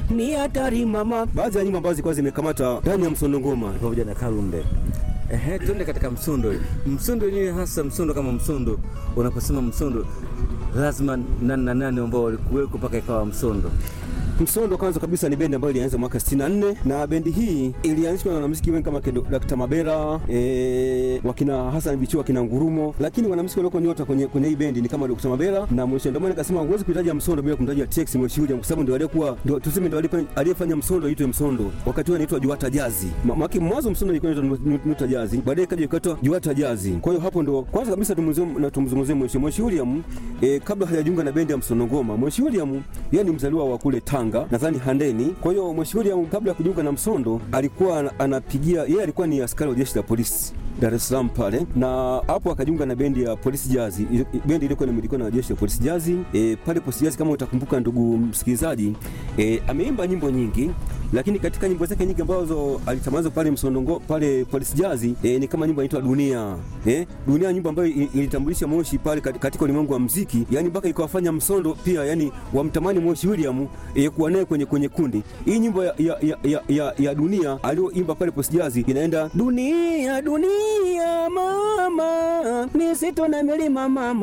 ni hatari mama. Baadhi ya nyimbo ambazo zilikuwa zimekamata ndani ya Msondo Ngoma pamoja na Kalumbe. Ehe, tuende katika msundo. Msundo wenyewe hasa msundo kama msundo, unaposema msundo lazima nani na nani ambao walikuweko mpaka ikawa msundo? Msondo kwanza kabisa ni bendi ambayo ilianza mwaka 64 na bendi hii ilianzishwa na wanamuziki wengi kama Dr. Mabera e, wakina Hassan Bichua wakina Ngurumo, lakini wanamuziki walioko nyota kwenye, kwenye hii bendi ni kama Dr. Mabera na Mwisho. Ndio maana nikasema huwezi kuitaja Msondo bila kumtaja Tex Mwisho, kwa sababu ndio aliyekuwa ndio tuseme ndio aliyefanya Msondo aitwe Msondo. Wakati huo anaitwa Juata Jazi. Maki mwanzo Msondo ilikuwa inaitwa Nuta Jazi, baadaye ikaja ikaitwa Juata Jazi. Kwa hiyo hapo ndo kwanza kabisa tumzungumzie Mwisho. Mwisho William e, kabla hajajiunga na bendi ya Msondo Ngoma, Mwisho William yeye ni mzaliwa wa kule Tanga nadhani Handeni. Kwa hiyo Mheshimiwa kabla ya kujiunga na Msondo alikuwa anapigia, yeye alikuwa ni askari wa jeshi la polisi Dar es Salaam pale, na hapo akajiunga na bendi ya polisi jazi, bendi ilikuwa inamilikiwa na jeshi la polisi jazi. E, pale polisi jazi, kama utakumbuka ndugu msikilizaji, e, ameimba nyimbo nyingi lakini katika nyimbo zake nyingi ambazo alitamaza pale Msondongo pale polisi jazi e, ni kama nyimbo inaitwa Dunia e, Dunia, nyimbo ambayo ilitambulisha Moshi pale katika ulimwengu wa muziki, yani mpaka ikawafanya Msondo pia yani wamtamani Moshi William e, kuwa naye kwenye kwenye kundi. Hii nyimbo ya, ya, ya, ya, ya, ya Dunia aliyoimba pale polisi jazi inaenda dunia dunia mama misitu na milima mama